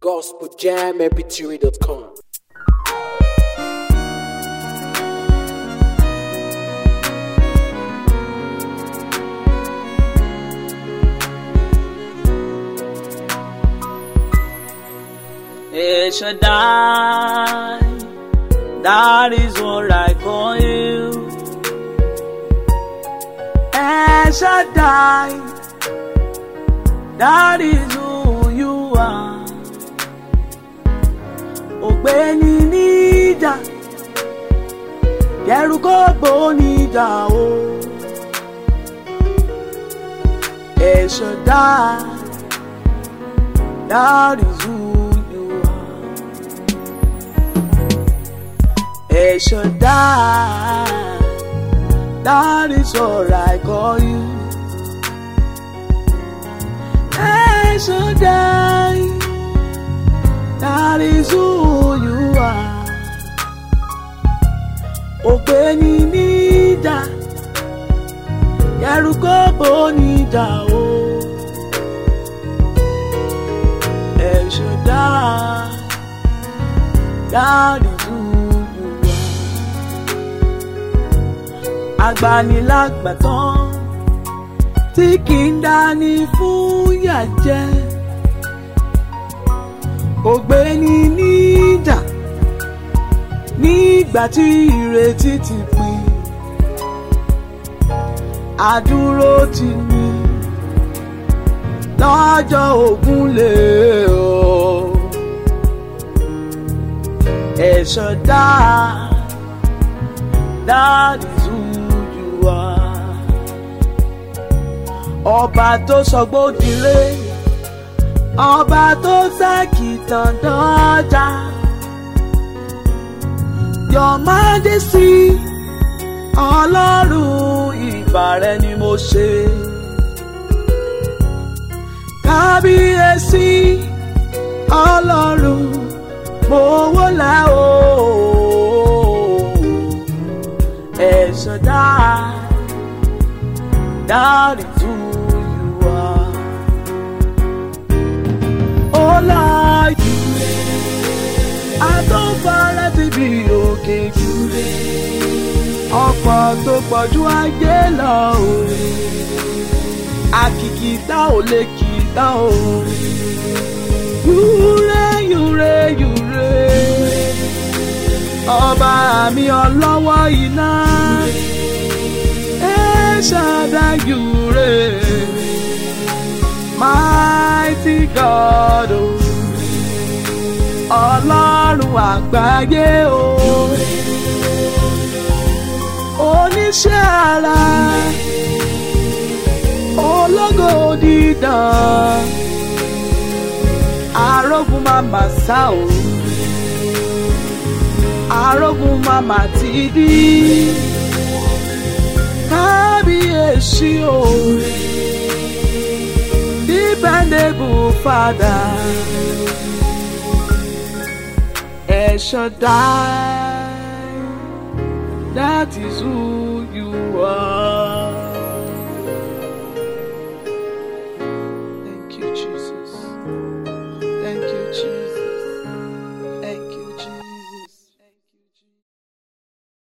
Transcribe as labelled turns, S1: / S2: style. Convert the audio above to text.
S1: gospeljammpg.com.
S2: El Shaddai, that is what I call you. El Shaddai, that is who you are. Ògbéni níjà, kẹrù kó gbó níjà o. El Shaddai, that is who you are. El Shaddai, that is what I call you. El Shaddai, that is who you are. Ògbéni níjà, kẹrù kó gbó níjà o. El Shaddai, that is who you are. Agbanilágbàtàn tí kì í dání fún yàjẹ́. Ògbéni níjà nígbà tí ìrètí ti pin. Àdúró ti ní lọ́jọ́ ogun lè o. Ẹ̀ṣọ́ dá that is who you are. Ọba tó sọgbódìré, ọba tó sàkìtàn dọ́jà. Your Majesty, Ọlọ́run ìbà rẹ ni mo ṣe kábíyèsí ọlọ́run mo wọlé o ẹ̀ṣọ́ dá dárí tú you are. ó láàyè àtọ́fara ti bí òkè jù ọ̀pọ̀ tó pọ̀jù ayé lọ o àkìkìtà ò lè kìtà o. Yúre yúre yúre ọba mi ọlọ́wọ́ iná ẹ ṣàdá yúre mighty God o ọlọ́run àgbáyé o oníṣẹ́ ara ológo dídán arógun mama sá o arógun mama ti dí kábíyèsí o dependable father El Shaddai that is who